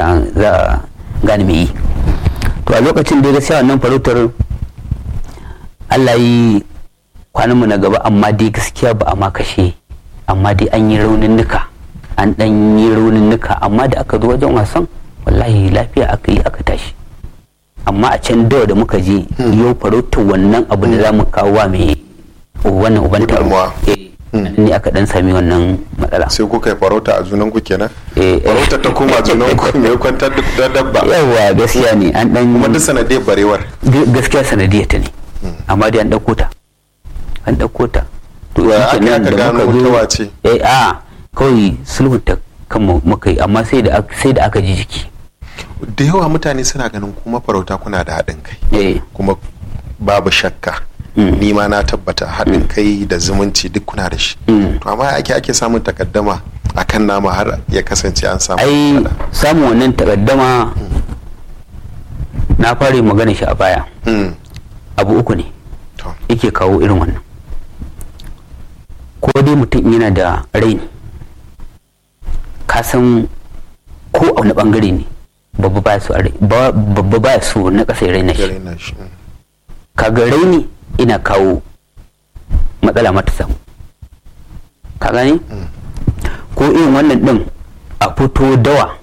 sa za a gane mai yi to a lokacin da gaskiya wannan farautar Allah yi kwanan mu na gaba amma dai gaskiya ba a ma kashe amma dai an yi raunin nuka an dan yi raunin nuka amma da aka zo wajen wasan wallahi lafiya aka yi aka tashi amma a can dawa da muka je yau farautar wannan abu da za mu kawo wa mai wannan uban taro Gudunmawa. Eh, ne aka dan sami wannan matsala sai kuka yi farauta a junan ku kenan Eh, eh. farauta ta koma junan ku mai kwantar da dabba yawa gaskiya ne an dan kuma duk sanadiyar barewar Ga- gaskiya sanadiyar ta ne amma dai an ɗauko ta an ɗauko ta to Wa shi aka kenan aka da gano muka zo- ta wace? eh a kawai sulhunta kan mu- muka yi amma sai da ak- sai da aka ji jiki da yawa mutane suna ganin kuma farauta kuna da haɗin kai eh kuma babu shakka Mm. ni ma na tabbata haɗin kai da zumunci duk kuna da shi Mm. to amma ake ake samun takaddama akan nama har ya kasance an samu ai faɗa. samun wannan takaddama na fara yin magana shi a baya Mm. abu uku ne to yake kawo irin wannan ko dai mutum yana da raini ka san ko a wani bangare ne babba baya so a rai- ba- babba baya so na ƙasa ya raina shi gare na shi mm. kaga raini ina kawo matsala mata samu ka gane ko irin wannan din a fito dawa